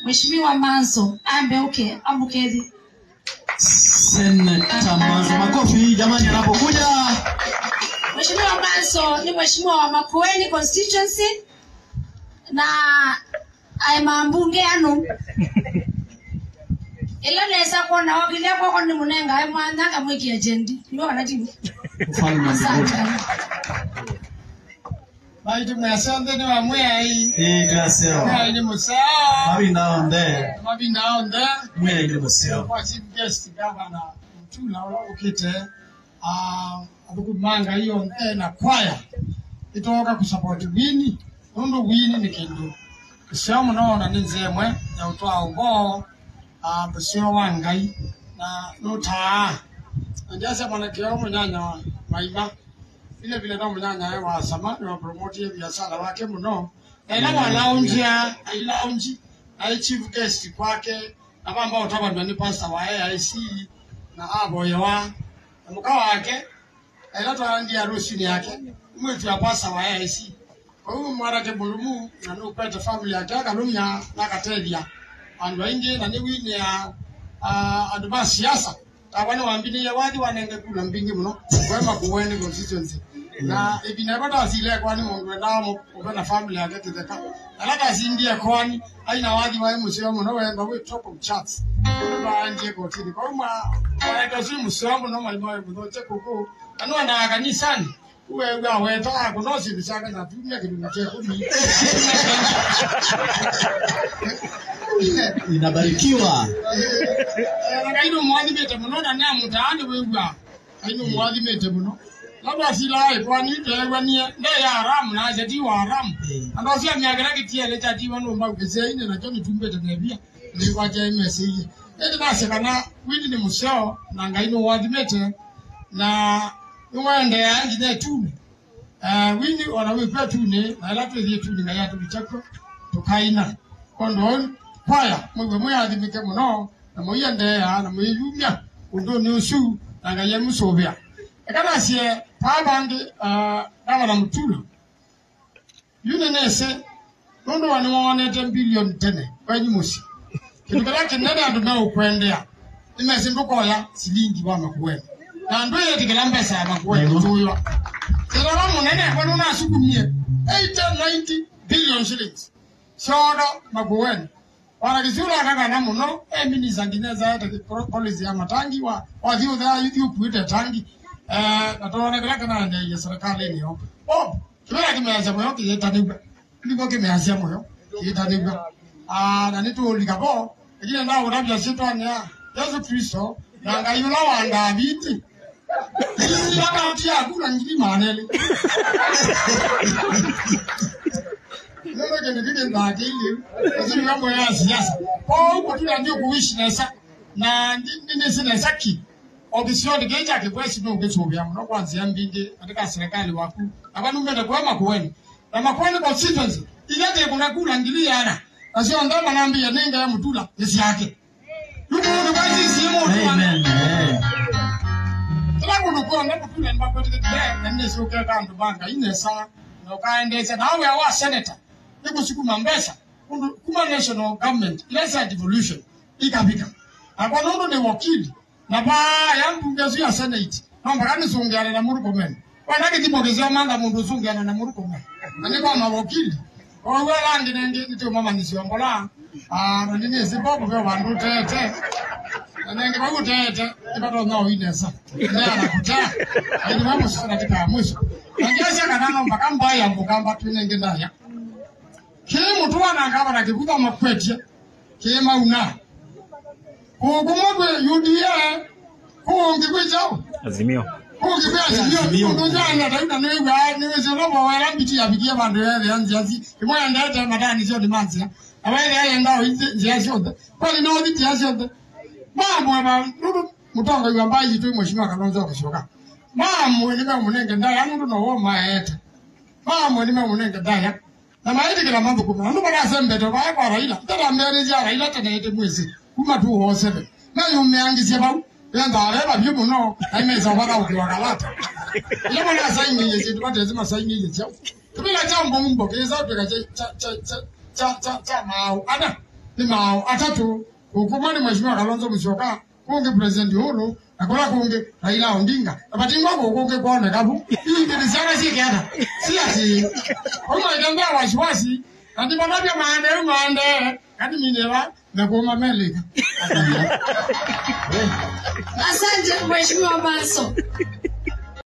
Mheshimiwa Manso ambe uke ambukethi. Seneta Manzo, makofi jamani anapokuja. Mheshimiwa Manso ni mheshimiwa wa Makueni constituency na aima mbunge anu ila nesa kuona wakilia kwako ni munenga ai mwananga mwiki ajendi ndio wanatibu Ufalme wa asante mbinguni. baiti mwasonde ni wamwei Eh, gaseo. mwei ni musaa Mabi naonde. mabinaonde Mwe ile museo. kwa chief guest gavana mtula ukite abukumanga hiyo nde na kwaya itoka kusupport wini nundu wini ni kindu usio munoona ni nzemwe ya utwa umbo busio wa ngai na nutaa njase mwanakio munyanya wa maima vile vile no munyanya we wa sama ni wapromotie biashara wake muno na ila walaunjia ilaunji na chief guest kwake na bamba utabandwa ni pastor wa AIC na aboye wa na muka wake ila twangia harusi yake mwetu ya pastor wa AIC kwa hiyo mwarake bulumu na nupete family yake akalumya nakatelia andu aingi na ni wini ya uh, andu ba siasa tabane wambini ya wadi wanenge kula mbingi muno kwema kuweni constituency na ibineko tasile kwani mundu endamo ubena family yake kitheka ala tasindie kwani aina wadi wae musio muno wemba we top of charts banje kotini kwa mwa wanaita si musio muno malimo we muno che kuku anu anda kanisani uwe uwe aweto akunosi bisaka na tumia kidumu che kumi Inabarikiwa. kaino mwathimite muno na nä mutaani wigua kaino mwathimite muno labda silae kwani teegwanie nde ya haramu na jati wa haramu andu acio miagera gitiele jatiwa no mbau giceine na kio nitumbite nebia ni kwaje mesiye ende nase kana wini ni museo na ngai no wathimite na niwende ya nginya tune eh wini ona wipia tune na ila twithie tune ngai atubichako tukaina kondo kwaya mwiwe mwiathimike muno na muiendea na muiyumia undu ni ucu na ngai emucuvia ekanacie pabangi gavana mutula yune nese nundu wa niwonete bilioni tene kwenyi muci kindu kiria kinene andu meukwendea nimesi ndukoya silingi wa makueni na andu yetikira mbesa ya makueni tuywa thirora munene kwenu nasukumie 890 billion shillings ciondo makueni wanakisula akakana muno eminisa nginya ete policy ya matangi wa wathi uthe yuthi ukuite tangi eh natonekera kana ndeye serikali niyo oh kibera kimeacia muyo kiyitanigwe niko kimeacia muyo kiyitanigwe ah na nitulika bo ikine nda urabia citwania yesu kristo na ngai ula wanda biti ili akaunti yaku na ngiri manele Neno kene kike ndakili. Kasi mambo ya siasa. Kwa hiyo tuna ndio kuishi nesa na ndine sina saki. Obisio geja ke kwesi no gecho bya no kwanzia mbingi katika serikali waku. Abantu mbele kwa makueni. Na makueni constituency. Ilete kuna kula ngilia ana. Asio ndama naambia nenga ya mutula yesi yake. Yuko ndo basi simu Amen. Eh. Kila muntu kwa mutula mbakwetekete na nesi ukeka ndo banga inesa nokaendesa nawe awa senator nikusukuma mbesa kundu kuma national government ilesa devolution ikapika akwa nundu ni wakili na ba ya mbunge zu ya senate nomba kani sungiana na murukomen wana kitibogezea manga mundu sungiana na murukomen ani kwa mawakili owe langi nengi nitio mama nisiongola ah na nini zibobo kwa bandu tete nanenge bakutete ibatonga oinesa ndeyana kutea aini mamusi katika mwisho nangesha kanano mpaka mbaya mbukamba tunenge ndaya kii mutu wanangaba nakikuta makwetie kii mauna kukumogwe uda kuungi kwichao Azimio. kuungi kwiazimio Azimio. unduzana tauta niwiwa niwezolobo wera mbiti yabikie bandu yethe ya nziazi imoya ndete madani cio ndimanzia abaithe ayendao nzia ciothe kwali nothitia ciothe mamwe ba nundu mutongo iwa mbaji tu mheshimiwa kalonzo akashoka mamwe nime munenge ndaya nundu no wo maete mamwe nime munenge ndaya na maiti kila mambo kuma nundu bara sembeto ba kwa raila tara mbere ja raila tene ite mwezi kuma tu ho sebe na yumeangizie bau yanda areba byo muno aimeza waka ukiwakalata ile mwana saini yezi tupate zima saini yezi tubila jambo mumbo keza tuka cha cha cha cha cha cha mau ana ni mao atatu ukumani mheshimiwa Kalonzo Musyoka kungi president Uhuru akola kungi Raila Odinga abatingwa kungi kuone kabu hii ndio sana si kiata si ati kama itembea wasiwasi ati bababia maande maande kati minera na kuma melika Asante Mheshimiwa Maso.